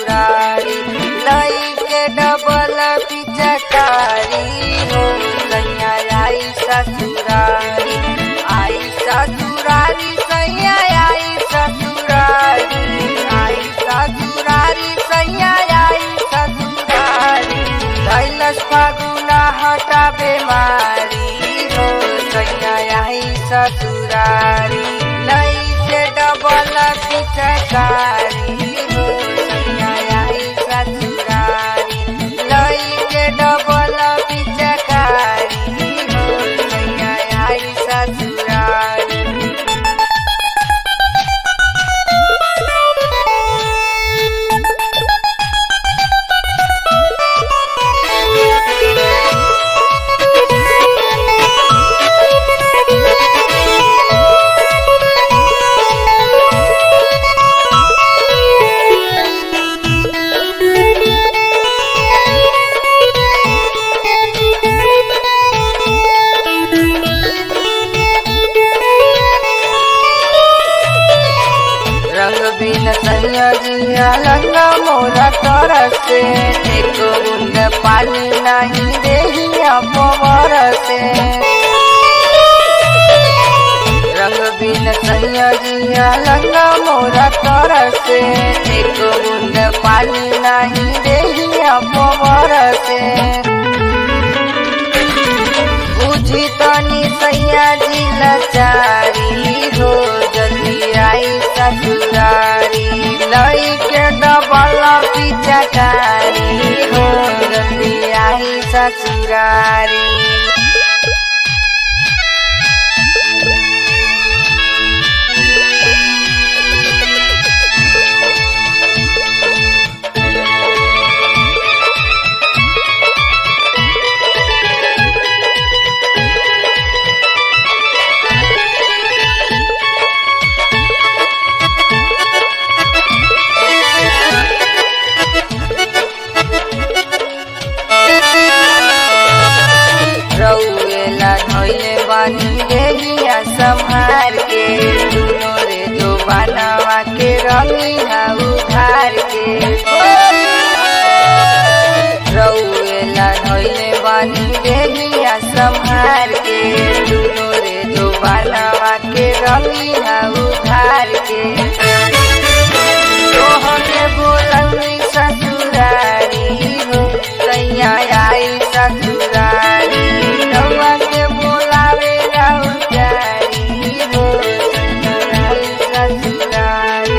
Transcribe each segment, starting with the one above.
ससुरारी लई के डबल पिचकारी हो सैया आई ससुरारी आई ससुरारी सैया आई ससुरारी आई ससुरारी सैया आई ससुरारी कैलस फागुना हटा बेमारी हो सैया आई ससुरारी लई के डबल पिचकारी हो सैया आई ससुरारी लई के डबल पिचकारी हो सैया आई ससुरारी रंग बिन सैया लंगा मोरा तरसे एक बूंद पानी नहीं देहिया पवर से रंग बिन सैया लंगा मोरा तरसे एक बूंद पानी नहीं देहिया पवर से बुझी तनी सैया जी लचारी हो जल्दी आई ससुरारी लई के डबल पिचकारी हो जल्दी आई ससुरारी रउएला धोइले बानी देहिया संहार के दुनो रे जो बनवा के रंगीना उधार के रउएला धोइले बानी देहिया संहार के दुनो रे जो बनवा के रंगीना उधार के तोहके बोलंगी ससुरारी हो सैया आई ससुरारी रउआ के बोलावे राउजारी हो सैया आई ससुरारी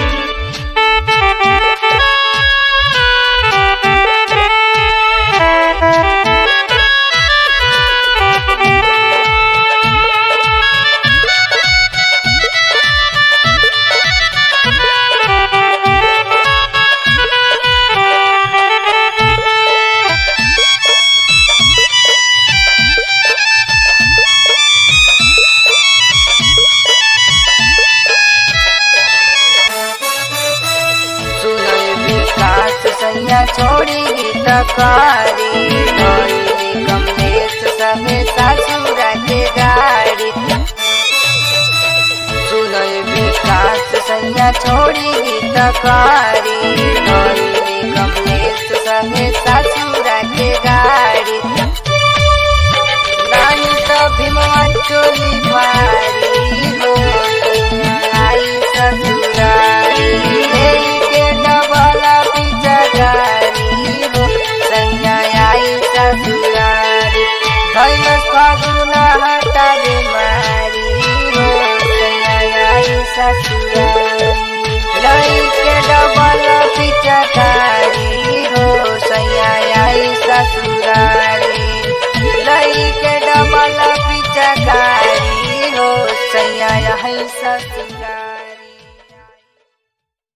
सुनय विकास सैया छोड़ी गीतकारी धोइली कमलेश सहे ससुरा के गाड़ी सुनय विकास सैया छोड़ी गीतकारी धोइली कमलेश सहे ससुरा के गाड़ी नहीं तो भीमवा चोली पारी हो